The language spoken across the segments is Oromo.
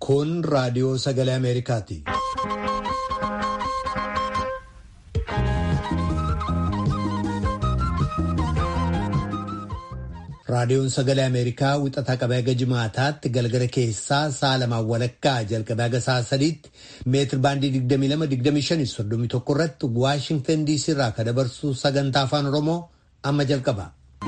Kun raadiyoo sagalee Ameerikaati. Raadiyoon sagalee Ameerikaa wixataa qabee haga jimaataatti galgala keessaa sa'a lamaan walakkaa jalqabee haga sa'a sadiitti meetir baandii 22-25-31 irratti Waashingtan DC irraa kan dabarsu sagantaa afaan Oromoo amma jalqaba.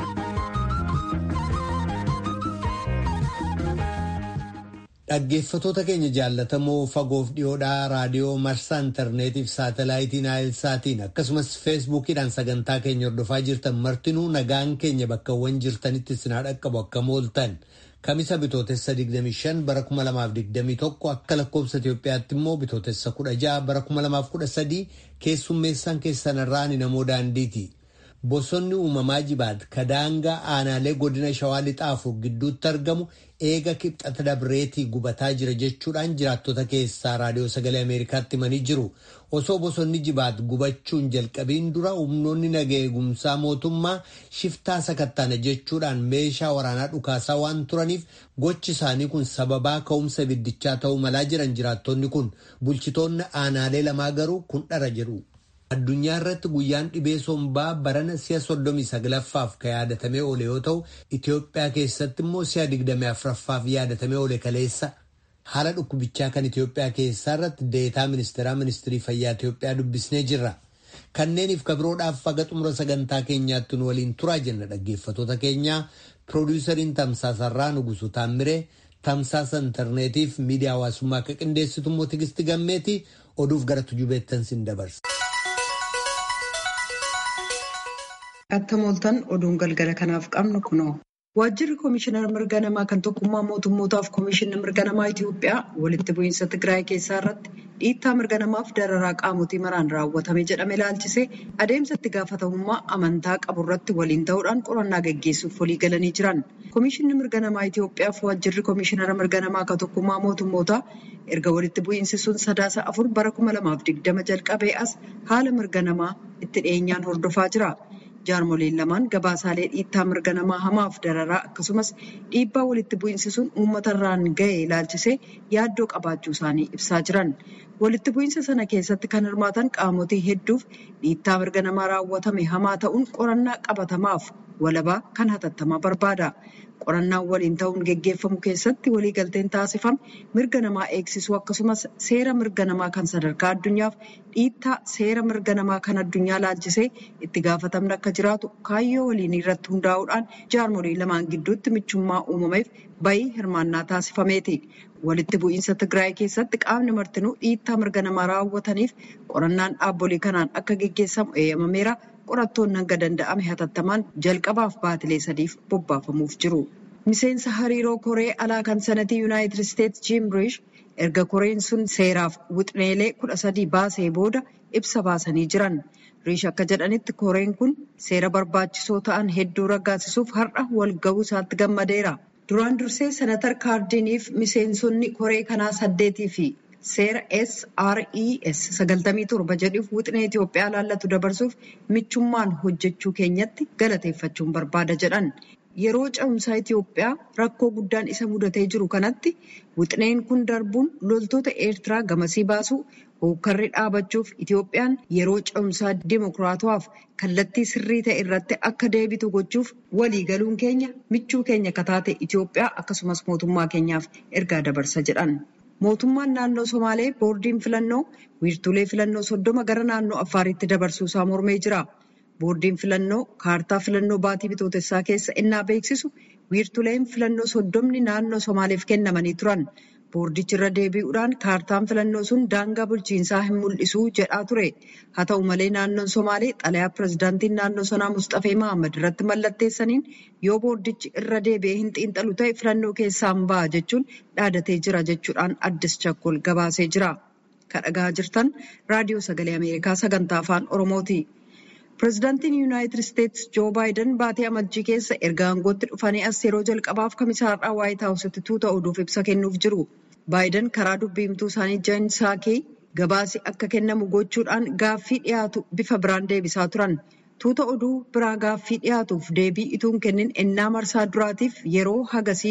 Dhaggeeffatoota keenya jaallatamoo fagoof dhiyoodhaa raadiyoo marsaa intarneetiif saatalaayitii naayilsaatiin akkasumas feesbuukiidhaan sagantaa keenya hordofaa jirtan martinuu nagaan keenya bakkawwan jirtanitti sinaa dhaqqabu akka mooltan kamisa bitootessa 25 bara 2021 akka lakkoobsa Itoophiyaatti immoo bitootessa 16 bara 2013 keessummeessaan keessanirraa ni namoo daandiiti. Bosonni uumamaa jibaat kadaangaa aanaalee godina shawaa lixaafu gidduutti argamu eega kibxata dabreetii gubataa jira jechuudhaan jiraattota keessaa raadiyoo sagalee ameerikaatti himanii jiru. Osoo bosonni jibaat gubachuun jalqabiin dura humnoonni naga eegumsaa mootummaa shiftaa sakattaana jechuudhaan meeshaa waraanaa dhukaasaa waan turaniif gochi isaanii kun sababaa ka'umsa ibiddichaa ta'uu malaa jiran jiraattonni kun bulchitoonni aanaalee lamaa garuu kun dhara jedhu. Addunyaa irratti guyyaan dhibee sombaa barana si'a soddomii saglaffaaf kan yaadatamee oole yoo ta'u Itoophiyaa keessatti immoo si'a digdamii afuraffaaf yaadatamee oole kaleessa haala dhukkubichaa kan Itoophiyaa keessaa irratti deetaa ministeeraa ministirii fayyaa Itoophiyaa dubbisnee jirra. Kanneeniif kabiroodhaaf haga xumura sagantaa keenyaatti nu waliin turaa jenna dhaggeeffatoota keenyaa piroodiisariin tamsaasarraa nugusu taammiree tamsaasa intarneetiif miidiyaa hawaasummaa akka qindeessitu immoo tigisti gammeeti oduuf gara tujubeettan sin dabarsa. Akka mooltan oduun galgala kanaaf qabnu kunoo. Waajjirri Komishinar Mirga Namaa kan tokkummaa mootummootaaf Komishinni Mirga Namaa Itoophiyaa walitti bu'iinsa Tigraay keessaa irratti dhiittaa mirga namaaf dararaa qaamotii maraan raawwatame jedhame ilaalchisee adeemsa itti gaafatamummaa amantaa qabu irratti waliin ta'uudhaan qorannaa gaggeessuuf walii galanii jiran. Komishinni Mirga Namaa Itoophiyaaf waajjirri Komishinara Mirga Namaa kan tokkummaa mootummootaa erga walitti bu'iinsi sun sadaasa afur bara kuma lamaaf digdama jalqabee as haala mirga namaa itti dhiyeenyaan hordofaa jira. jaarmoleen lamaan gabaasaalee dhiittaa mirga namaa hamaaf dararaa akkasumas dhiibbaa walitti bu'iinsi sun uummata irraan ga'e ilaalchisee yaaddoo qabaachuu isaanii ibsaa jiran. Walitti bu'iinsa sana keessatti kan hirmaatan qaamotii hedduuf dhiittaa mirga namaa raawwatame hamaa ta'uun qorannaa qabatamaaf walabaa kan hatattamaa barbaada. Qorannaan waliin ta'uun geggeeffamu keessatti waliigalteen taasifame mirga namaa eegsisuu akkasumas seera mirga namaa kan sadarkaa addunyaaf dhiittaa seera mirga namaa kan addunyaa laalchisee itti gaafatamni akka jiraatu kaayyoo waliinii irratti hundaa'uudhaan jaarmolee lamaan gidduutti michummaa uumameef bayii hirmaannaa taasifameeti. Walitti bu'iinsa Tigraay keessatti qaamni martinuu dhiittaa mirga namaa raawwataniif qorannaan dhaabbolee kanaan akka geggeessamu eeyyamameera. qorattoonni hanga danda'ame hatattamaan jalqabaaf baatilee sadiif bobbaafamuuf jiru. Miseensa hariiroo koree alaa kan sanatii Yuunaayitid Isteetsi Jiim Riish erga koreen sun seeraaf wixneelee kudha sadii baasee booda ibsa baasanii jiran. Riish akka jedhanitti koreen kun seera barbaachisoo ta'an hedduu raggaasisuuf har'a wal ga'uu isaatti gammadeera. Duraan dursee senatar kaardiniif miseensonni koree kanaa saddeetii fi seera SRES sagaltamii torba jedhuuf wixinee Itoophiyaa laallatu dabarsuuf michummaan hojjechuu keenyatti galateeffachuun barbaada jedhan. Yeroo cehumsaa Itoophiyaa rakkoo guddaan isa mudatee jiru kanatti wixineen kun darbuun loltoota Eertiraa gamasii baasuu hookkarri dhaabachuuf Itoophiyaan yeroo cehumsaa dimokiraatawaaf kallattii sirrii ta'e irratti akka deebitu gochuuf waliigaluun keenya michuu keenya kataate Itoophiyaa akkasumas mootummaa keenyaaf ergaa dabarsa jedhan. Mootummaan naannoo Somaalee boordiin filannoo wiirtuulee filannoo soddoma gara naannoo Affaaritti dabarsuusaa mormee jira. Boordiin filannoo kaartaa filannoo baatii bitootessaa keessa innaa beeksisu wiirtuuleen filannoo soddomni naannoo Somaaleef kennamanii turan. Boordichi irra deebi'uudhaan kaartaan filannoo sun daangaa bulchiinsaa hin mul'isu jedhaa ture. Haa ta'u malee naannoon Somaalee xalayaa pirezidaantiin naannoo sanaa Mustafee Mahammad irratti mallatteessaniin yoo boordichi irra deebi'ee hin xiinxalu ta'e filannoo keessaan ba'a jechuun dhaadatee jira jechuudhaan addis chakkol gabaasee jira. Kan dhagaa jirtan raadiyoo sagalee Ameerikaa sagantaa afaan Oromooti. Pireezidaantiin Yuunaayitid Isteetsi Joo Baayiden baatee amajjii keessa erga aangootti dhufanii as yeroo jalqabaaf kamisaarraa waayit haawusitti tuuta oduuf ibsa kennuuf jiru. Baayiden karaa dubbiimtuu isaanii Jeen Saakee gabaasi akka kennamu gochuudhaan gaaffii dhiyaatu bifa biraan deebisaa turan. Tuuta oduu biraa gaaffii dhiyaatuuf deebii ituun kennin ennaa marsaa duraatiif yeroo hagasii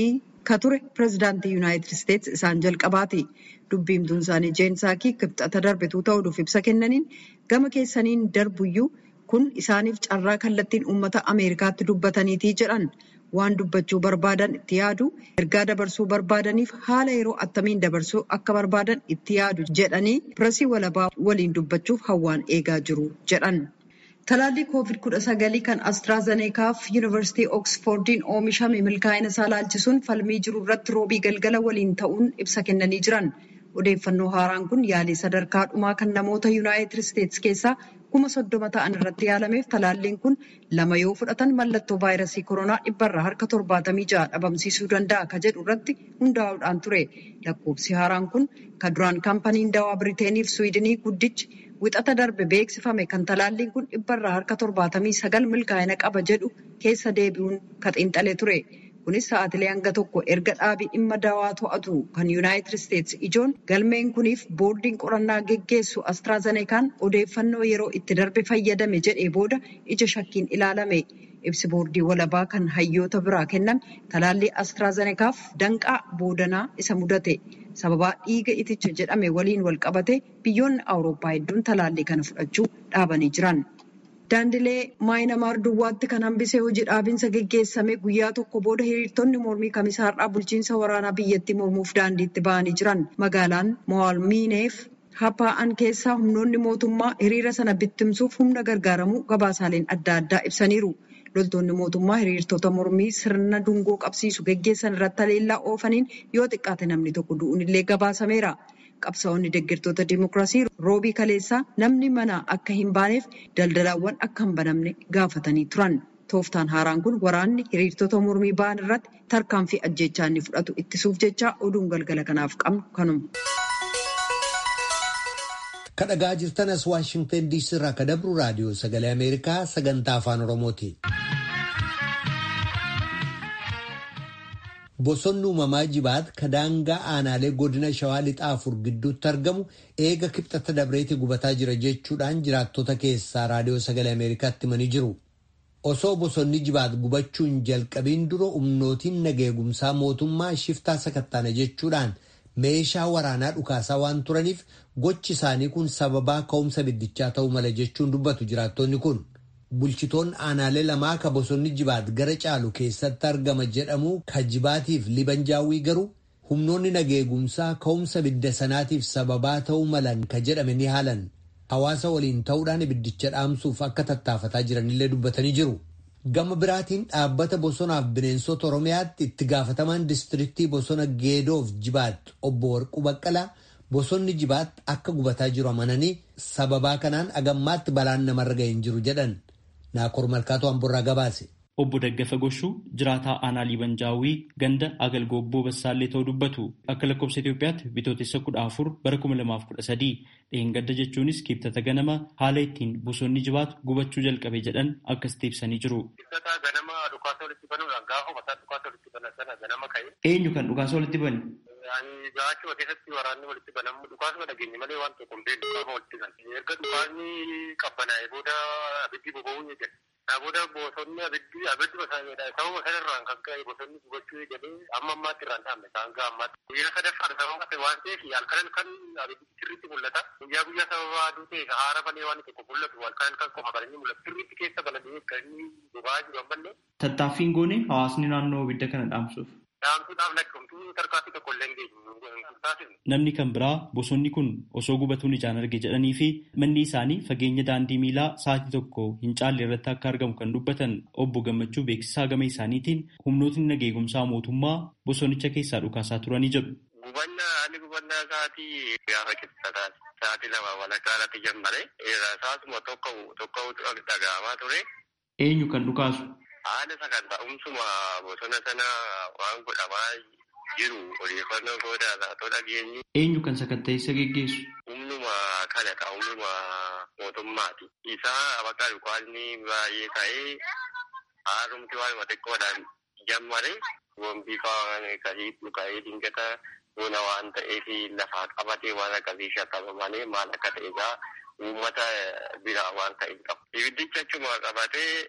ka ture pireezidaantii yuunaayitid isteetsi isaan jalqabaati. Dubbiimtuun isaanii jeen saakii kibxata darbituu ta'uudhuuf ibsa kennaniin gama keessaniin darbuyyuu kun isaaniif carraa kallattiin uummata Ameerikaatti dubbataniitii jedhan. waan dubbachuu barbaadan itti yaadu ergaa dabarsuu barbaadaniif haala yeroo attamiin dabarsuu akka barbaadan itti yaadu jedhanii pireesii walabaa waliin dubbachuuf hawwaan eegaa jiru jedhan. Talaallii koovid kudha sagalii kan Astraazeneekaaf Yuunivarsiitii Ooksfoordiin oomishame milkaa'ina isaa laalchisuun falmii jiru irratti roobii galgala waliin ta'uun ibsa kennanii jiran. Odeeffannoo haaraan kun yaalii sadarkaa dhumaa kan namoota Yuunaayitid Isteetsi keessaa kuma soddoma ta'an irratti yaalameef talaalliin kun lama yoo fudhatan mallattoo vaayirasii koronaa dhibbarraa harka torbaatamii ja'a dhabamsiisuu danda'a ka jedhu irratti hundaa'uudhaan ture. Lakkoofsi haaraan kun kan duraan kaampaniin dawaa Biriiteeniif Suwiidinii guddichi wixata darbe beeksifame kan talaalliin kun dhibbarraa harka torbaatamii sagal milkaa'ina qaba jedhu keessa deebi'uun ka xiinxalee ture. Kunis sa'aatilee hanga tokko erga dhaabii dhimma dawaa to'atu kan Yuunaayitid Isteetsi ijoon galmeen kuniif boordiin qorannaa geggeessu Astraazeneekaan odeeffannoo yeroo itti darbe fayyadame jedhee booda ija shakkiin ilaalame. Ibsi boordii walabaa kan hayyoota biraa kenname talaallii Astraazeneekaaf danqaa boodanaa isa mudate. Sababaa dhiiga iticha jedhame waliin wal qabate biyyoonni Awurooppaa hedduun talaallii kana fudhachuu dhaabanii jiran. Daandilee maayinamaar duwwaatti kan hambisee hojii dhaabinsa geggeessame guyyaa tokko booda hiriirtonni mormii kamisaarraa bulchiinsa waraanaa biyyattii mormuuf daandiitti ba'anii jiran. Magaalaan Mo'aalmiineef Hapaa'an keessaa humnoonni mootummaa hiriira sana bittimsuuf humna gargaaramuu gabaasaaleen adda addaa ibsaniiru. Loltoonni mootummaa hiriirtota mormii sirna dungoo qabsiisu geggeessan irratti haleellaa oofaniin yoo xiqqaate namni tokko du'uun illee gabaasameera. Qabsaa'onni deeggartoota Dimookiraasii roobii kaleessaa namni mana akka hin baaneef daldalaawwan akka hin banamne gaafatanii turan. Tooftaan haaraan kun waraanni hiriirtota mormii ba'an irratti tarkaanfii ajjechaa inni fudhatu ittisuuf jecha oduun galgala kanaaf qabnu kanuma. Kadhagaa jirtan as Waashingtan DC irraa ka dabru raadiyoo sagalee Ameerikaa sagantaa afaan Oromooti. Bosonni uumamaa jibaat ka daangaa aanaalee godina shawaa lixaa afur gidduutti argamu eega kibxata dabreetti gubataa jira jechuudhaan jiraattota keessaa raadiyoo sagalee Ameerikaatti himanii jiru. Osoo bosonni jibaat gubachuun jalqabiin dura humnootiin nageegumsaa mootummaa shiftaa sakattaana jechuudhaan meeshaa waraanaa dhukaasaa waan turaniif gochi isaanii kun sababaa ka'umsa biddichaa ta'uu mala jechuun dubbatu jiraattonni kun. Bulchitoonni aanaalee lamaa ka bosonni jibaat gara caalu keessatti argama jedhamu ka jibaatiif libanjaawwii garuu humnoonni nageegumsaa ka'umsa bidda sanaatiif sababaa ta'uu malan ka jedhame ni haalan. Hawaasa waliin ta'uudhaan ibiddicha dhaamsuuf akka tattaafataa jiranillee dubbatanii jiru. Gama biraatiin dhaabbata bosonaaf bineensota Oromiyaatti itti gaafatamaan diistiriiktii bosona Geedoof Jibaat obbo Warquu Baqqalaa bosonni Jibaat akka gubataa jiru amananii sababaa kanaan agammaatti balaan namarra ga'e hin jiru jedhan. Naakoor Malkaatoo Amborraa gabaase. Obbo Daggafa Goshuu jiraataa aanaa Liibanjaawwii ganda Agalgoobboo Bassaallee ta'uu dubbatu akka lakkoofsa Itoophiyaatti bitootessa kudha afur bara kuma lamaaf kudha sadii dheengadda jechuunis kibxata ganama haala ittiin bosonni jibaatu gubachuu jalqabe jedhan akkasitti ibsanii jiru. ganama dhukaasa walitti banuudhaan gaafa mataa dhukaasa walitti banan sana ganama ka'e. Eenyu kan dhukaasa walitti bane? Gaachuma keessatti waraanni walitti banamu dhukaasuma dhageenye malee waan tokko hin beeknu gaafa walitti banan. Erga dhukaasni qabbanaa'e booda abiddi boba'uu ni jira. Booda bosonni abiddi abiddi basaanidha. Sababa sanarraan kan ka'e bosonni gubachuu eegalee amma ammaatti irraan dhaabne isaan ga'a ammaatti. Guyyaa sadaffaan sababa ta'e waan ta'eef halkan kan abiddi sirriitti mul'ata. Guyyaa guyyaa sababa aduu ta'e haara malee waan tokko mul'atu halkan kan qofa kan inni mul'atu. Sirriitti keessa balali'ee kan inni boba'aa jiru ammallee. Tattaaffiin goone hawaasni naannoo abidda kana dhaamsuuf. Dhaamsuudhaaf lakkoomtuu tarkaanfii tokko illee hin geenye. Namni kan biraa bosonni kun osoo gubatuun ijaan arge jedhanii fi manni isaanii fageenya daandii miilaa sa'aatii tokko hin caalle irratti akka argamu kan dubbatan obbo Gammachuu beeksisaa gama isaaniitiin humnootni nageegumsaa mootummaa bosonicha keessaa dhukaasaa turanii jedhu. Gubannaa haalli gubannaa sa'aatii gaafa kibxataa sa'aatii lama walakkaa irratti jammare saasuma tokko tokko dhaga'amaa ture. Eenyu kan dhukaasu? Haala sagantaa'umsuma bosona sana waan godhamaa jiru odeeffannoo soodaa too dhageenyu. Eenyu kan sakatteessa geggeessu? Humnuma kanadha humnuma mootummaati. Isaa bakka dhukaasni baay'ee ta'ee haarumti waanuma xiqqoodhaan jammare wambii kasii dhuka'ee dingata bona waan ta'eef lafaa qabatee waan akkasii shakkama maal akka ta'e egaa uummata biraa waan ta'e qabu. Ibiddicha achuma qabatee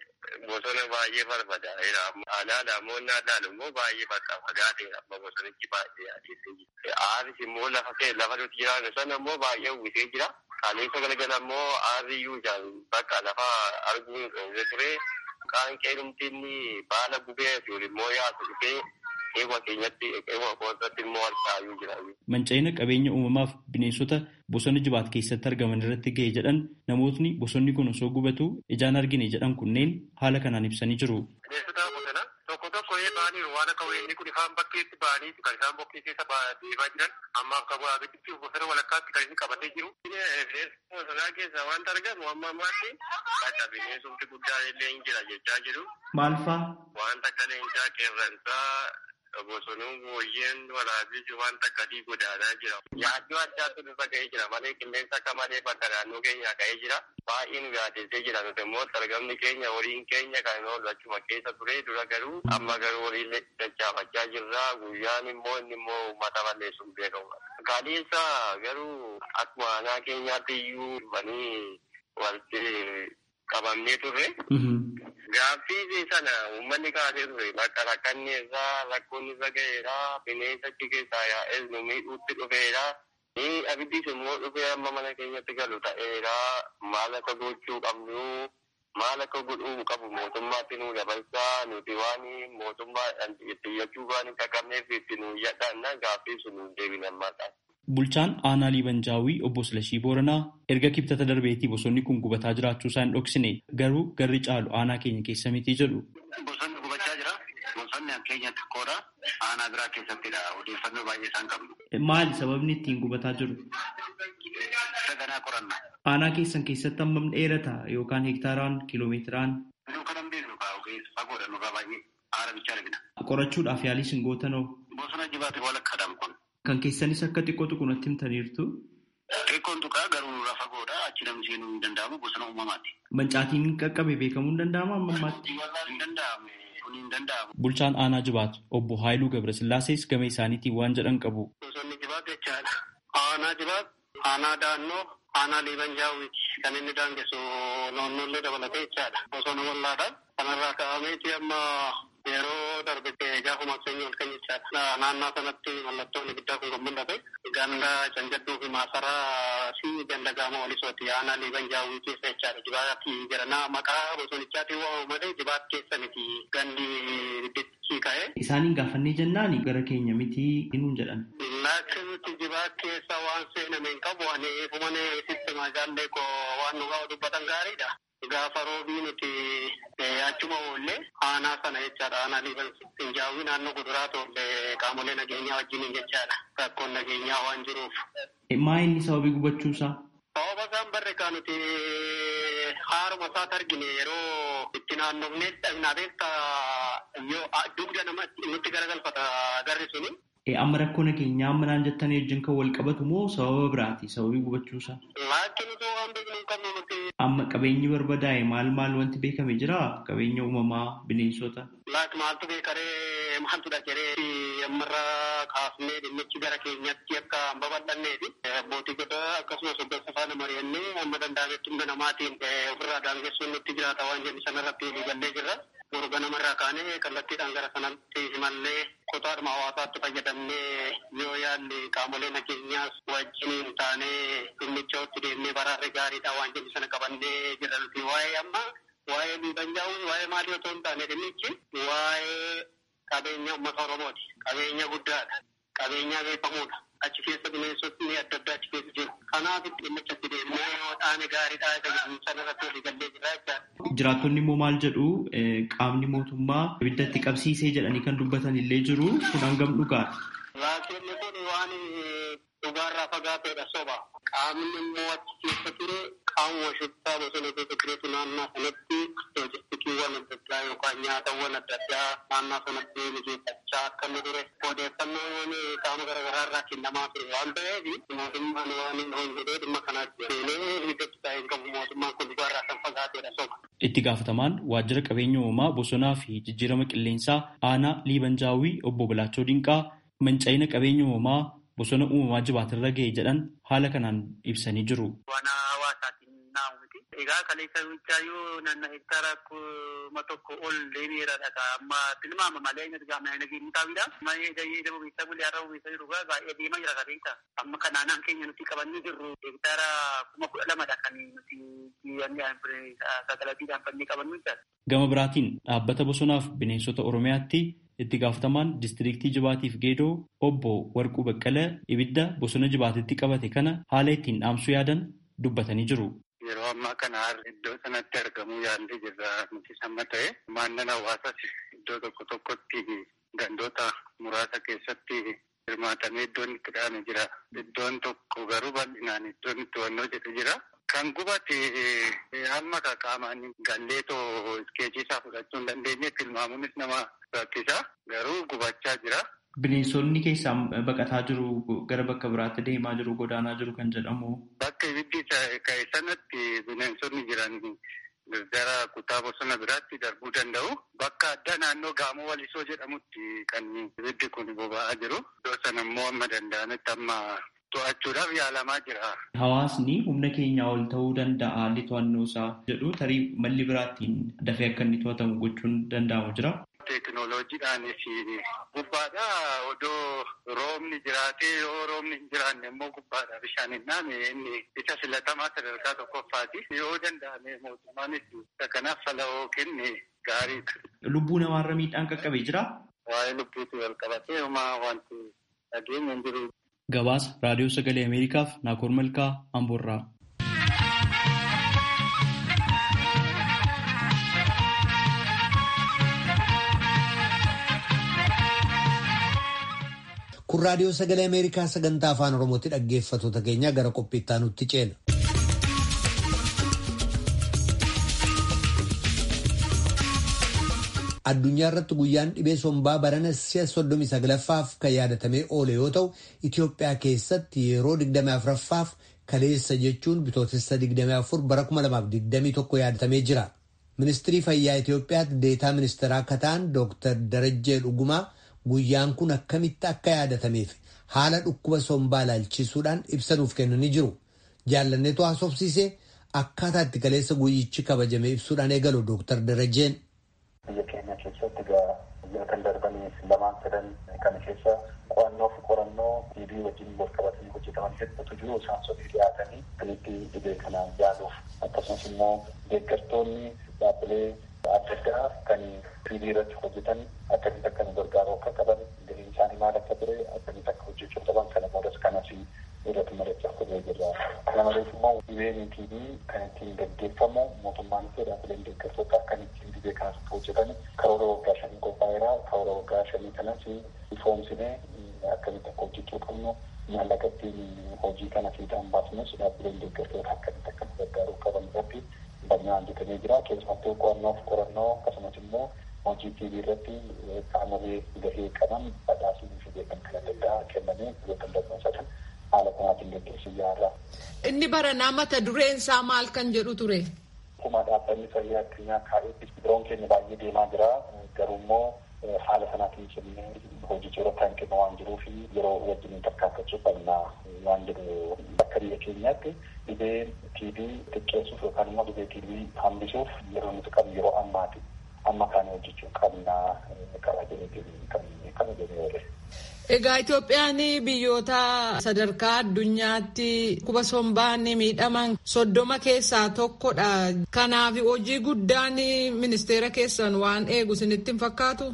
bosona baay'ee barbadaa'eera. Aanaa namoonni aadaan immoo baay'ee bakka fagaateera. Amma bosonichi baay'ee adeemsee jira. Aaris immoo lafa kee lafa nuti jiraannu sana immoo baay'ee uwwisee jira. Kaleessa galgala immoo aarri iyyuu bakka lafa arguun dhoowwee ture. Kaan qeenumtiin baala gubee fi immoo yaatu dhufee eewa keenyatti eewa koosatti immoo harcaayuu jira. Manca'ina qabeenya uumamaaf bineensota bosona jibaat keessatti argaman irratti ga'e jedhan namootni bosonni kun osoo gubatu ijaan argine jedhan kunneen haala kanaan ibsanii jiru. Bineensota bosona tokko tokko baaniiru waan akka weenni kun ifaan bakkeetti ba'anii kan isaan bokkee keessa deemaa jiran amma akka abidditti bosona walakkaatti kan inni qabatee jiru. Bineensota bosonaa keessaa wanta argamu amma ammaatti bakka bineensumti guddaan illee hin jira jechaa jiru. Maal faa? Wanta akka leencaa qeerransaa bosonuun booyyeen waraabessi wanta akkasii godaanaa jira. Yaaddoo addaatu nurra ga'ee jira malee qilleensa akka malee bakka naannoo keenyaa ga'ee jira. Baay'ee nu yaadessee jira nuti immoo sargamni keenya horiin keenya kan oolu achuma keessa ture dura garuu amma garuu horiin dachaafachaa jirra guyyaan immoo inni immoo uummata balleessuun beekamu. Kaleessa garuu akkuma aanaa keenyaatti iyyuu dhufanii walitti qabamnee turre. Gaaffii sana uummanni kaasee ture bakka rakkanni irraa rakkoon irra ga'eera bineensa achi keessaa yaa'es nu miidhuutti dhufeera. Ni abiddis immoo dhufee amma mana keenyatti galu ta'eera maal akka gochuu qabnu maal akka godhuu qabu mootummaatti nu dabarsaa nuti waan mootummaa iyyachuu waan hin qaqqabneef itti nu yadhaanna gaaffii sun nu deebina ammaadhaan. Bulchaan aanaa Liibanjaawii obbo Silashii Booranaa erga kibxata darbeetii bosonni kun gubataa jiraachuu isaa hin dhoksine garuu garri caalu aanaa keenya keessa miti jedhu. Bosonni gubachaa jira. Bosonni keenya xiqqoodha. Aanaa biraa keessattidha. Odeeffannoo baay'ee isaan qabnu. Maali sababni ittiin gubataa jiru? Saganaa qorannaa. Aanaa keessan keessatti hammam dheerata yookaan hektaaraan kiiloomeetiraan? Nuu kan hin beeknu kaa ogeessa fagoodha nurraa baay'ee aara bichaa argina. Qorachuudhaaf yaalii sin gootanoo? Bosona jibaate walakkaadhaan kun. Kan keessanis akka xiqqoo tuqunatti himtaniirtu. Xiqqoon tuqaa garuu nurraa fagoodha achi namni seenuu hin danda'amu bosona uumamaati. Mancaatiin qaqqabe beekamuu hin danda'amu amma ammaatti. Hin danda'amu kun hin danda'amu. Bulchaan aanaa jibaatu obbo Haayiluu Gabrasillaasees gama isaaniitiin waan jedhan qabu. Bosonni jibaat jechaadha. Aanaa jibaat, aanaa daannoo, aanaa liibanjaawwiiti. Kan inni daangessu naannoollee dabalatee jechaadha. Bosona wallaadha. Kanarraa ka'ameeti amma yeroo darbe gaafa makseenyi ol kan jechaadha. Naannoo sanatti mallattoon ibiddaa kun kan mul'ate. Ganda canjadduu fi maasaraa fi ganda gaama walisooti. Aanaa liibanjaawwii keessa jechaadha. Jibaatti jedhana maqaa bosonichaatiin waamamu malee jibaat keessa miti. Gandi ibiddichi ka'e. Isaaniin gaafannee jennaan gara keenya miti hinuun jedhan. Laakiin nuti jibaat keessa waan seename hin qabu ani fumane sisteemaa jaallee koo waan nu gaafa dubbatan gaariidha. Gaafa roobii nuti achuma oollee aanaa sana jechaadha. Aanaa liibanjaawwii naannoo kuduraa tolle qaamolee nageenyaa wajjiniin jechaadha. Rakkoon nageenyaa waan jiruuf. Maa inni sababii gubachuusaa? Sababa isaan barreekaa nuti haaruma isaati argine yeroo itti naannofnee dhabnaa beekta yoo dugda namatti nutti garagalfata garri suni. Amma rakkoo nageenyaa amma naan jettanii wajjin kan wal qabatu moo sababa biraati sababii gubachuusaa? Laakiin utuu waan beeknu hin qabnu nuti. Amma qabeenyi barbadaa'e maal maal wanti beekame jira? Qabeenya uumamaa, bineensota. Laaki maaltu beekaree maaltu dhageree ammarra kaafnee dhimmichi gara keenyatti akka hin babal'annee fi abbootii gadaa akkasumas hoggansa faana mari'annee amma danda'ametti hunda namaatiin ofirraa daangessuun nutti jiraata waan jennu sanarratti waliigallee jirra. Borga namarraa kaanee kallattiidhaan gara sanatti himallee kutaadhuma hawaasaatti fayyadamnee yoo yaalli qaamolee nageenyaas wajjiniin taanee dhimmichatti deemnee baraarri gaariidha waan jennu sana qabannee jirra nuti waa'ee amma waa'ee liibanjaa'uu waa'ee maalii otoo hin taane dhimmichi waa'ee qabeenya uummata Oromooti. Qabeenya guddaadha. Qabeenya beekamuudha. Achi keessa bineensotni adda addaa achi keessa jiru. Kanaaf dhimmichatti deemnee yoo dhaane gaariidha isa jedhu sanarratti walii gallee jira jechaadha. Jiraattonni immoo maal jedhu qaamni mootummaa ibiddatti qabsiisee jedhanii kan dubbatan illee jiru kun hangam dhugaadha. Raakonni kun waan dhugaarraa fagaateedha soba. Qaamni immoo achi keessa ture qaamuma shubbisaa bosona keessa turetu naannoo sanatti loojistikiiwwan adda addaa yookaan nyaatawwan adda addaa naannoo sanatti mijeeffachaa akka inni ture odeeffannoon qaama garaagaraa irraa kennamaa ture waan ta'eef mootummaan waan hin jedhee dhimma kanaatti seenee ibiddatti taa'ee hin qabu mootummaan kun dhugaarraa kan fagaateedha soba. Itti gaafatamaan waajjira qabeenya uumamaa bosonaa fi jijjiirama qilleensaa aanaa liibanjaawii obbo Bilaachoo Dinqaa manca'ina qabeenya uumamaa bosona uumamaa jibaatirra ga'e jedhan haala kanaan ibsanii jiru. Waan hawaasaatiin naannoo jirutti. Egaa kaleessa wichaayyuu naanna hektaara kuma tokko ol deemeera dhaqa amma tilmaama malee inni argama inni gadi mutaawidha. Malee jayyee dama beektaa bulee har'a beektaa jiru gaa baay'ee deemaa jira kaleessa. Amma kan naannaan keenya nuti qabannee jirru hektaara kuma kudha lamadha kan nuti sagalatiidhaan fannee qabannu jira. Gama biraatiin dhaabbata bosonaaf bineensota Oromiyaatti itti gaafatamaan diistiriiktii Jibaatiif Geedoo obbo Warquu Baqqalee ibidda bosona Jibaatitti qabate kana haala ittiin dhaamsuu yaadan dubbatanii jiru. Yeroo ammaa kana iddoo sanatti argamuu yaallee jirra nuti samma ta'e maannan hawaasaas iddoo tokko tokkotti gandoota muraasa keessatti hirmaatamee iddoon itti dhahame jira. Iddoon tokko garuu bal'inaan iddoon itti wannoo jedhu jira. Kan gubate amma qaamaan galleetoo iskeejii isaa fudhachuu hin dandeenye tilmaamuunis nama rakkisa. Garuu gubachaa jira. Bineensonni keessaa baqataa jiru gara bakka biraatti deemaa jiru godaanaa jiru kan jedhamu. Bakka ibiddi ka'e sanatti bineensonni jiran gara kutaa bosona biraatti darbuu danda'u. Bakka addaa naannoo gaamoo walisoo jedhamutti kan ibiddi kun boba'aa jiru. Iddoo sana immoo amma danda'anitti amma to'achuudhaaf yaalamaa jira. Hawaasni humna keenyaa ol ta'uu danda'a haalli to'annoo isaa jedhu tarii malli biraattiin dafee akka inni to'atamu gochuun danda'amu jira. Teekinooloojiidhaanis gubbaadha odoo roobni jiraatee yoo roobni hin jiraanne immoo gubbaadha bishaan hin dhaame inni isa filatamaa sadarkaa tokkoffaati. Yoo danda'ame mootummaanis kanaaf fala'oo kenne gaariidha. Lubbuu namaarra miidhaan qaqqabee jira. Waa'ee lubbuutti wal qabatee homaa wanti dhageenya hin jiru. Gabaasa Raadiyoo Sagalee Ameerikaaf Naakoor Malkaa Amboorraa. Kun Raadiyoo Sagalee Ameerikaa sagantaa afaan Oromootti dhaggeeffattoota keenya gara qophiittaa nutti ceena. Addunyaa irratti guyyaan dhibee sombaa barana si'a soddomii saglaffaaf kan yaadatamee oole yoo ta'u, Itoophiyaa keessatti yeroo 24ffaaf kaleessa jechuun bitootessa 24 bara 2021 yaadatamee jira. Ministirii Fayyaa Itoophiyaatti deetaa ministeeraa akka ta'an Dr. Darajjee Dhugumaa guyyaan kun akkamitti akka yaadatameef haala dhukkuba sombaa ilaalchisuudhaan ibsa nuuf kennanii jiru. Jaallanneetu haasofsiisee akkaataa itti kaleessa guyyichi kabajame ibsuudhaan eegalu Dr. Darajjeen. biyya keenya keessatti egaa biyya kan darbaniif lamaan sadan kana keessa qo'annoo fi qorannoo dhiibii wajjin wal qabatanii hojjetaman hedduutu jiru isaan sadii dhiyaatanii dhibee dhibee kanaan yaaluuf akkasumas immoo deeggartoonni dhaabbilee adda addaa kan dhiibii irratti hojjetan akkamitti akka nu gargaaru akka qaban galiin isaanii maal akka ture akkamitti akka hojjechuu qaban kana boodas kanas irratti mari'achaa turre jirra. Kana malees immoo dhibeen dhiibii kan ittiin gaggeeffamu mootummaan fi dhaabbileen deeggartoota kan ittiin dhibee kanas hojjetan karoora waggaa shanii qophaa'eera. Karoora waggaa shanii kanas ifoomsinee akkamitti akka hojjechuu qabnu maallaqa ittiin hojii kana fiixaan baasnus dhaabbileen deeggartoota akkamitti akka nu gargaaruu qaban irratti bal'inaan hojjetamee jira. Keessumattuu qo'annoo fi qorannoo akkasumas immoo hojii TV irratti qaamolee gahee qaban badhaasuu fi beekamtii adda addaa kennamee biyyoota darbansaatan haala kanaatiin gaggeessuu yaala. Inni baranaa mata dureen isaa maal kan jedhu ture? Akkuma dhaabbanni fayyaa addunyaa kaa'eetti biroon keenya baay'ee deemaa jira. Garuu immoo haala sanaatiin jennee hojii irratti hanqina waan jiruu fi yeroo wajjin tarkaanfachuu qabna waan jedhu akka biyya keenyaatti dhibee TB xiqqeessuuf yookaan immoo dhibee TB hambisuuf yeroo nuti qabnu yeroo ammaati. Amma kana hojjechuu qabna qaba jedhee kan jedhee oole. Egaa Itoophiyaan biyyoota sadarkaa addunyaatti dhukkuba sombaan miidhaman soddoma keessaa tokkodha. Kanaaf hojii guddaan ministeera keessan waan eegu isinitti hin fakkaatu?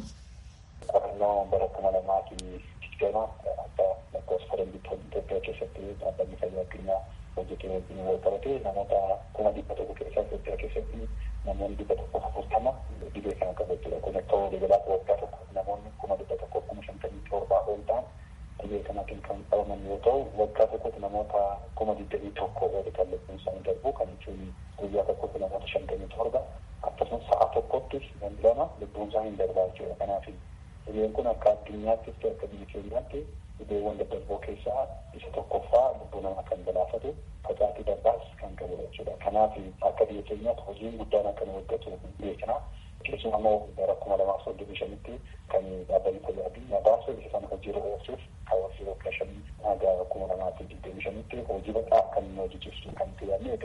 Qorannoo bara kuma lamaa fi digdama akka lakkoofsa faranjiitti Itoophiyaa keessatti dhaabbanni fayyaa addunyaa hojjetee wajjin wal qabate namoota kuma dhibba tokko keessaa Itoophiyaa keessatti namoonni dhibba tokko afurtama dhibee kana qabu jechuudha. Kun akka walii galaatti waggaa tokko namoonni kuma dhibba tokko kuma shantamii torbaa ol ta'an dhibee kanaatiin kan qabaman yoo ta'u waggaa tokkotti namoota kuma digdamii tokko oli kan lubbuun isaanii darbu kan jechuun guyyaa tokkotti namoota shantamii torba akkasumas sa'a tokkotti namni lama lubbuun isaanii hin darbaa jechuudha. Kanaaf dhibeen kun akka addunyaattis ta'e akka biyya keenyaatti dhibeewwan daddarboo keessaa isa tokkoffaa lubbuu namaa kan galaafatu facaatii darbaas kan qabudha jechuudha. Kanaaf akka biyya keenyaatti hojiin guddaan akka nu hojjetu beekna. Keessumaa immoo bara kuma lamaaf soddomii shanitti kan dhaabbanni fayyaa addunyaa baase isa sana hojiirra oolchuuf kaawwasii waggaa shanii haga kuma lamaa fi digdamii shanitti hojii bal'aa kan inni hojjechiisu kan itti yaadne egaa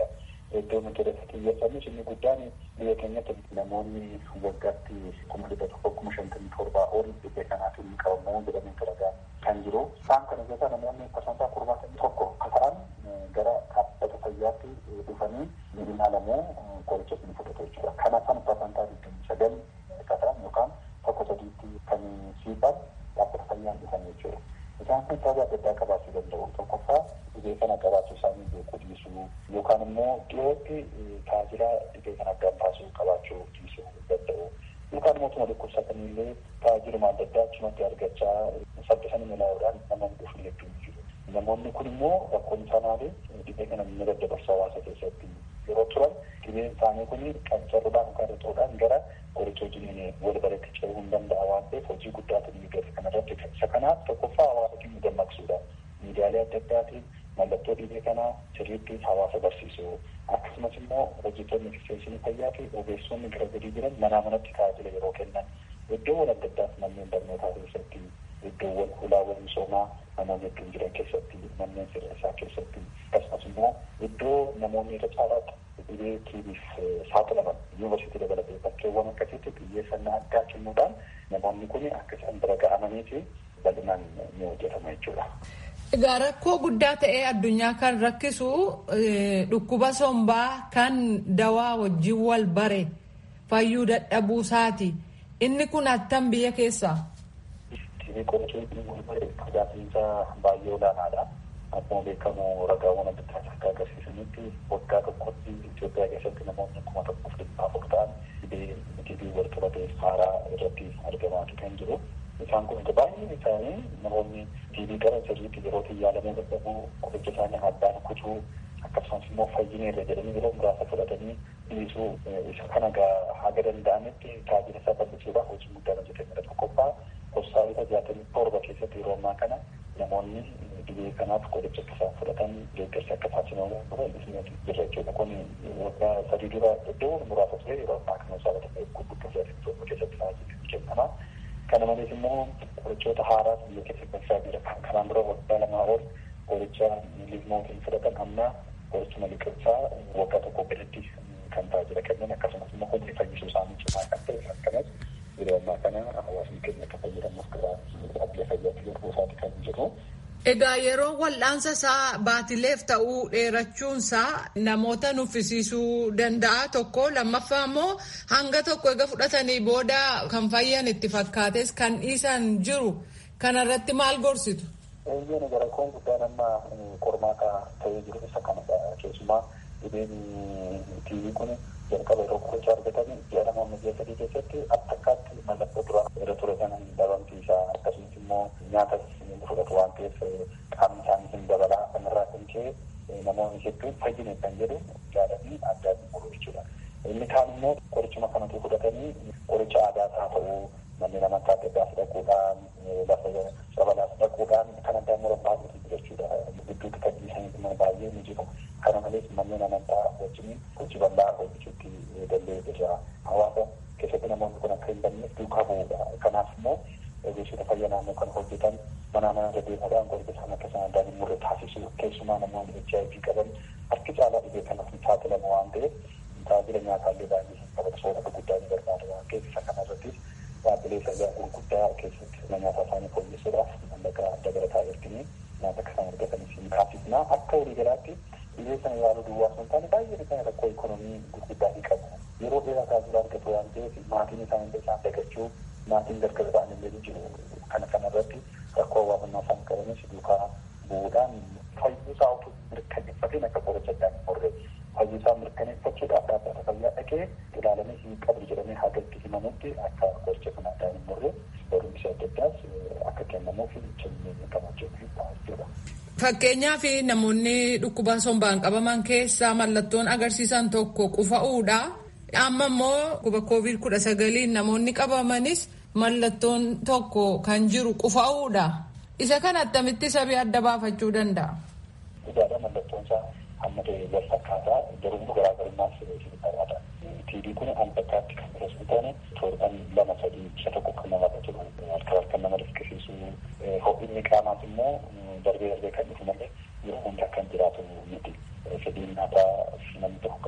iddoo nuti irratti xiyyeeffannu inni guddaan biyya keenyatti namoonni waggaatti kuma dhibba tokko kuma shantamii torbaa ol dhibee kanaatiin qabamu jedhamee ragaa kan jiru. Isaan kana keessaa namoonni parsantaa torbaatamii tokko akka ta'an gara dhaabbata fayyaatti dhufanii ni ilaalamu qoricha ni fudhatu jechuudha. Kana san parsantaa digdamii sagal akka ta'an yookaan tokko sadiitti kan siifan dhaabbata fayyaan dhufan jechuudha. Isaan kun sababa adda addaa qabaachuu danda'u. Tokkoffaa dhibee kana qabaachuu isaanii beekuu dhiisuu yookaan immoo dhiyootti tajaajila dhibee kana addaan baasuu qabaachuu dhiisuu danda'u. Yookaan immoo tuma dhukkubsatanillee tajaajiluma adda addaa achumatti argachaa saffisanii milaa'uudhaan namoonni dhufu hedduun jiru. Namoonni kun immoo rakkoon isaa maali? Dhibee kana ni daddabarsa hawaasa keessatti yeroo turan dhibeen isaanii kun qancaruudhaan yookaan rixuudhaan gara qoricha wajjin wal baratti ce'uu hin danda'a waan ta'eef hojii guddaatu ni gata kanarratti isa kanaaf tokkoffaa hawaasa keenya dammaqsuudha. Miidiyaalee adda addaatiin mallattoo dhibee kanaa sirriitti hawaasa barsiisuu akkasumas immoo hojjettoonni ekisteenshinii fayyaa fi ogeessonni gara gadii jiran manaa manatti tajaajila yeroo kennan iddoowwan adda addaas manneen barnootaa keessatti iddoowwan hulaawwan misoomaa namoonni hedduun jiran keessatti manneen sirreessaa keessatti akkasumas immoo iddoo namoonni irra caalaatti dhibee tiibiif saaxilaman yuunivarsiitii dabalatee bakkeewwan akkasitti xiyyeeffannaa addaa kennuudhaan namoonni kun akka isaan bira ga'amanii fi bal'inaan ni hojjetama jechuudha. Egaa rakkoo guddaa ta'ee addunyaa kan rakkisu dhukkuba sombaa kan dawaa wajjin wal bare fayyuu dadhabuu isaati. Inni kun attam biyya keessaa? Tiibii qorichuun tajaajilisa baay'ee olaanaadha. Akkuma beekamu ragaawwan adda addaa akka agarsiisanitti waggaa tokkotti Itoophiyaa keessatti namoonni kuma tokkoof dhibba afur ta'an dhibee tiibii wal qabate haaraa irratti argamaatu kan jiru. Isaan kun baay'een isaanii namoonni tiibii gara sirriitti yerootti yaalamuu dadhabuu qoricha isaanii addaan kutuu akkasumas immoo fayyina irra jedhanii yeroo muraasa fudhatanii dhiisuu isa kana haga danda'anitti tajaajila isaa bal'isuudhaaf hojii guddaan hojjetamedha. Tokkoffaa hospitaalota jaatamii torba keessatti yeroo ammaa kana namoonni dhibee kanaaf qoricha akka isaan fudhatan deeggarsi akka taasifamu baay'isni jira jechuudha. Kun waggaa sadii dura iddoo muraasa ture yeroo ammaa kana hospitaalota gurguddoo jaatamii torba keessatti tajaajilli kennama. Kana malees immoo qorichoota haaraas biyya keessatti beeksisaa jira. Kanaan dura waggaa lamaa ol qoricha liizmootiin fudhatan amma qorichuma liqimsaa waggaa tokko gaditti kan tajaajila kennan akkasumas immoo hojii fayyisuu isaanii cimaa kan ta'e akkanas yeroo ammaa kana hawaasni keenya akka fayyadamuuf gara dhaabbilee fayyaatti garbuu isaati kan jiru. Egaa yeroo wal'aansa isaa baatileef ta'uu dheerachuunsaa namoota nuffisiisuu danda'a tokko lammaffaa immoo hanga tokko egaa fudhatanii booda kan fayyan itti fakkaates kan dhiisan jiru kanarratti maal gorsitu? Eeyyeen gara koon guddaan amma qormaata ta'ee jiru isa kanadha keessumaa dhibeen tiivii kun jalqaba yeroo qoricha argatan ji'a namoonni ji'a sadii keessatti akka akkaatti mallattoo dura irra ture sana dhabamsiisaa akkasumas immoo nyaata fudhatu waan ta'eef qaamni isaanii hin dabalaa kanarraa kan ka'e namoonni hedduun fayyine kan jedhu jaalatanii addaan muru jechuudha. Inni kaan immoo qorichuma kanatu fudhatanii qoricha aadaa haa ta'uu manneen amantaa adda addaa fudhachuudhaan lafa sabalaas dhaquudhaan kan addaan muran baay'eetu jira jechuudha. Gidduutti kan dhiisanii baay'ee ni jiru. Kana malees manneen amantaa wajjin hojii bal'aa hojjechuutti danda'ee jira. Hawaasa keessatti namoonni kun akka hin banneef duukaa bu'uudha. Kanaaf immoo ogeessota fayyaa naannoo kan hojjetan mana mana deddeebiidhaan qoricha isaan akka isaan addaan hin murre taasisu. Keessumaa namoonni HIV qaban harki caalaa dhibee kanaaf hin saaxilamu waan ta'eef tajaajila nyaataallee baay'ee hin qabatu soorata guddaa ni barbaada waan ta'eef isa kanarrattis dhaabbilee fayyaa gurguddaa keessatti sirna nyaataa isaanii fooyyessuudhaaf mallaqa dabalataa erginee nyaata akka isaan argatanis ni taasisna. Akka walii galaatti dhibee sana yaaluu duwwaa osoo hin taane baay'een isaanii rakkoo ikonoomii gurguddaa ni qabu. Yeroo dheeraa tajaajila argatu waan ta'eef maatiin isaanii isaan dagachuu maatiin gargar ba'an illee ni jiru. Kana kanarratti rakkoo hawaasummaa isaan qabanis duukaa bu'uudhaan fayyuusaa utuu mirkaneeffateen akka qoricha addaan hin murre fayyuusaa mirkaneeffachuudhaaf dhaabbata fayyaa dhaqee ilaalamee hin qabdu jedhamee hagatti himamutti akka qoricha kana addaan hin murre barumsi adda addaas akka kennamuuf cimnee qabachuu jechuudha. Fakkeenyaaf namoonni dhukkuba sombaan qabaman keessaa mallattoon agarsiisan tokko qufa'uudha. Amma immoo dhukkuba koovid kudha sagaliin namoonni qabamanis mallattoon tokko kan jiru qufa'uudha. Isa kana attamitti sabii adda baafachuu danda'a? Dhugaadha mallattoon isaa hamma ta'e wal fakkaataa garuu garaagarummaas qabaata. TB kun al bakkaatti kan biras taane torban lama sadii isa tokko kan namatti turu harka harka nama riskisiisu ho'inni qaamaas immoo darbee darbee kan dhufu malee yeroo hunda kan jiraatu miti. Fedhiin nyaataa namni tokko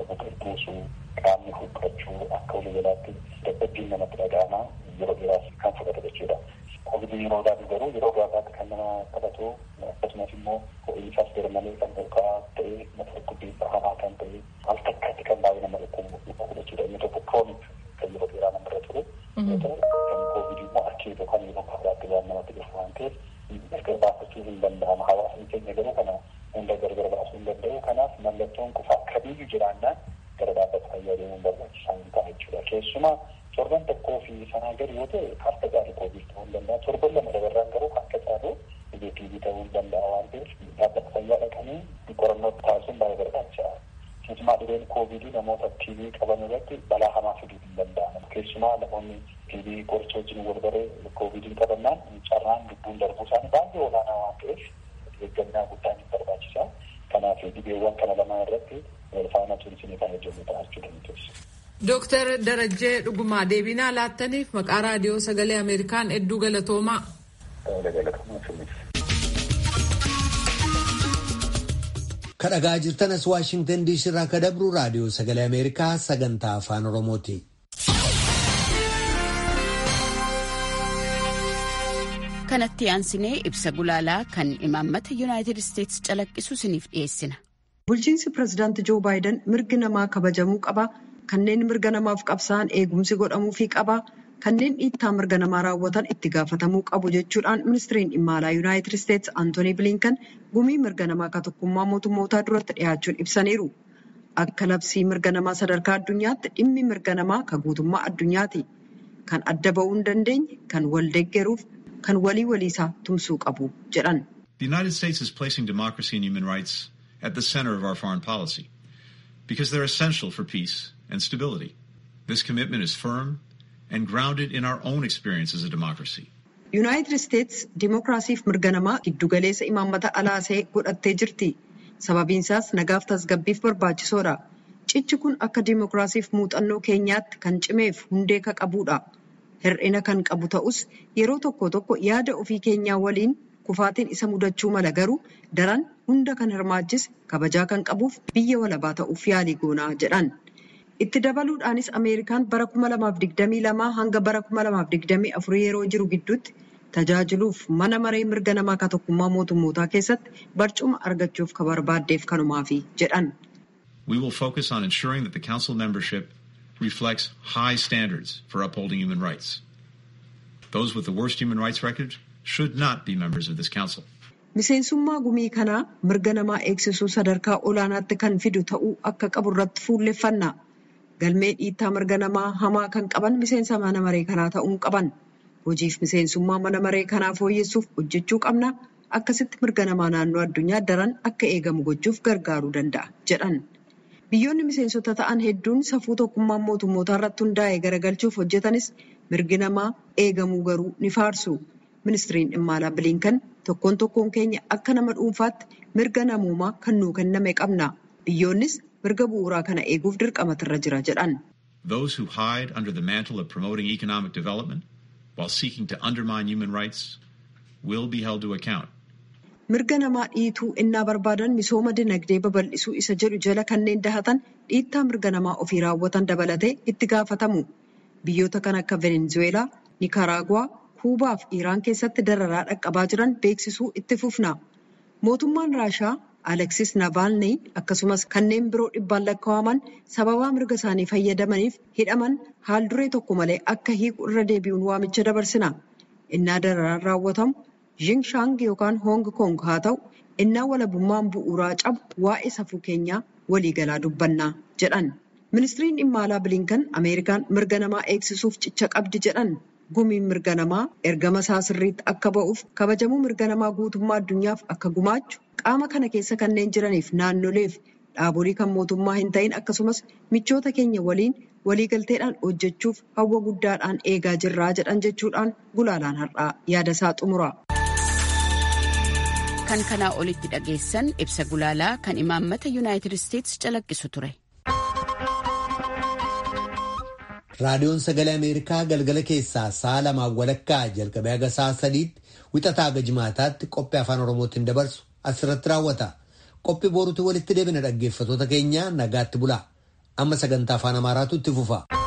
dadhabbiin namatti dhaga'ama yeroo dheeraaf kan fudhatu jechuudha. Kovidii yeroo daadhu garuu yeroo gabaabaatti kan nama qabatu akkasumas immoo ho'iinsaas garmalee kan olka'aa ta'e mata dhukkubbii hamaa kan ta'e al takkaatti kan baay'ee nama dhukkubu jechuudha. Inni tokko kroonik kan yeroo dheeraa namarra ture. Yoo ta'u kan kovidii immoo akkeetu kan yeroo gabaabaatti waan namatti dhufu waan ta'eef gargar baafachuu hin danda'ama. Hawaasni keenya garuu kana hunda gargar baasuu hin danda'u. Kanaaf mallattoon qufaa kamiyyuu jiraannaan gara dhaabbata fayyaa deemuun barbaachisaa hin ta'a jechuudha. Keessumaa torban tokkoo fi sanaa gadi yoo ta'e harka caalu koovid ta'uu hin danda'a. Torban lama dabarraan garuu harka caalu dhibee tiibii ta'uu hin danda'a waan ta'eef dhaabbata fayyaa dhaqanii qorannoo taasisuun baay'ee barbaachisaadha. Keessumaa dhibeen koovidii namoota tiibii qaban irratti balaa hamaa fiduu hin danda'amu. Keessumaa namoonni tiibii qoricha wajjin wal baree koovidiin qabannaan carraan lubbuun darbuu isaanii baay'ee olaanaa waan ta'eef eeggannaa guddaan hin barbaachisa. Kanaaf dhibeewwan kana lamaan irratti wal faana turisanii kan hojjennu taasisuu dandeessu. Dooktar Darajjee Dhugumaa deebinaa laattaniif maqaa raadiyoo sagalee Ameerikaan hedduu galatoomaa. Kadhagaa jirtanas Waashingtan diisii irraa ka dabru raadiyoo sagalee Ameerikaa sagantaa afaan Oromooti. Kanatti aansinee ibsa gulaalaa kan imaammata Yuunaayitid Isteetsi calaqqisu isiniif dhiyeessina. Bulchiinsi pirezidaantii Joo Baayiden mirgi namaa kabajamuu qaba. Kanneen mirga namaaf qabsa'an eegumsi godhamuufii qaba. Kanneen dhiittaa mirga namaa raawwatan itti gaafatamuu qabu jechuudhaan ministiriin dhimma alaa Yuunaayitid Isteetsi Antoonii Bilinkan gumii mirga namaa ka tokkummaa mootummootaa duratti dhiyaachuun ibsaniiru. Akka labsii mirga namaa sadarkaa addunyaatti dhimmi mirga namaa ka guutummaa addunyaati. Kan adda ba'uu hin dandeenye, kan wal deeggaruuf, kan walii waliisaa tumsuu qabu jedhan. The United States is placing democracy and human rights at the center of our foreign policy because they're essential for peace and stability. This commitment is firm and grounded in our own experience as a democracy. Yuunaayitid Isteets dimokiraasiif mirga namaa giddugaleessa imaammata alaasee godhattee jirti. Sababiinsaas nagaaf tasgabbiif barbaachisoodha. Cichi kun akka dimokiraasiif muuxannoo keenyaatti kan cimeef hundee ka qabudha. Hir'ina kan qabu ta'us yeroo tokko tokko yaada ofii keenyaa waliin kufaatiin isa mudachuu mala garuu daran hunda kan hirmaachise kabajaa kan qabuuf biyya walabaa ta'uuf yaalii goonaa jedhan. Itti dabaluudhaanis Ameerikaan bara 2022 hanga bara 2024 yeroo jiru gidduutti tajaajiluuf mana maree mirga namaa ka tokkummaa mootummootaa keessatti barcuma argachuuf ka barbaaddeef kanumaafi jedhan. We will focus on ensuring that the council membership reflects high standards for upholding human rights. Those with the worst human rights record should not be members of this council. Miseensummaa gumii kanaa mirga namaa eegsisuu sadarkaa olaanaatti kan fidu ta'uu akka qabu irratti fuulleffanna. Galmee dhiittaa mirga namaa hamaa kan qaban miseensa mana maree kanaa ta'uu qaban. Hojiif miseensummaa mana maree kanaa fooyyessuuf hojjechuu qabna. Akkasitti mirga namaa naannoo addunyaa daran akka eegamu gochuuf gargaaruu danda'a jedhan. Biyyoonni miseensota ta'an hedduun safuu tokkummaa mootummootaa irratti hundaa'e garagalchuuf hojjetanis mirgi namaa eegamuu garuu ni faarsu. Ministiriin dhimma alaa Bilinkan tokkoon tokkoon keenya akka nama dhuunfaatti mirga namoomaa kan nuu kenname qabna. Biyyoonnis mirga bu'uuraa kana eeguuf dirqamatirra jira jedhan. Those who hide under the mantle of promoting economic development while seeking to undermine human rights will be held to account. Mirga namaa dhiituu innaa barbaadan misooma dinagdee babal'isuu isa jedhu jala kanneen dahatan dhiittaa mirga namaa ofii raawwatan dabalatee itti gaafatamu. Biyyoota kan akka Venezuelaa, Nikaraaguwaa, Kuubaa fi Iraan keessatti dararaa dhaqqabaa jiran beeksisuu itti fufna. Mootummaan Raashaa Aleksis Navaalnii akkasumas kanneen biroo dhibbaan lakkaa'aman sababaa mirga isaanii fayyadamaniif hidhaman haal duree tokko malee akka hiiku irra deebi'uun waamicha dabarsina. Innaa dararaan raawwatamu Jingshaang yookaan Hong Kong haa ta'u innaa walabummaan bu'uuraa cabu waa'ee safuu keenyaa waliigalaa dubbanna jedhan. Ministiriin dhimma alaa Bilinkan Ameerikaan mirga namaa eegsisuuf cicha qabdi jedhan. Gumiin mirga namaa ergama isaa sirriitti akka ba'uuf kabajamuu mirga namaa guutummaa addunyaaf akka gumaachu qaama kana keessa kanneen jiraniif naannoleef dhaabolee kan mootummaa hin ta'in akkasumas michoota keenya waliin waliigalteedhaan hojjechuuf hawwa guddaadhaan eegaa jirraa jedhan jechuudhaan gulaalaan har'aa yaada isaa xumura. Kan kanaa olitti dhageessan ibsa gulaalaa kan imaammata Yuunaayitid Isteetsi calaqqisu ture. Raadiyoon Sagalee Ameerikaa galgala keessaa sa'a lamaan walakkaa jalqabee haga sa'a sadiitti wixataa haga jimaataatti qophii afaan Oromootiin dabarsu asirratti raawwata. Qophii boruutti walitti deebina dhaggeeffatoota keenya nagaatti bulaa. Amma sagantaa afaan Amaaraatu itti fufa.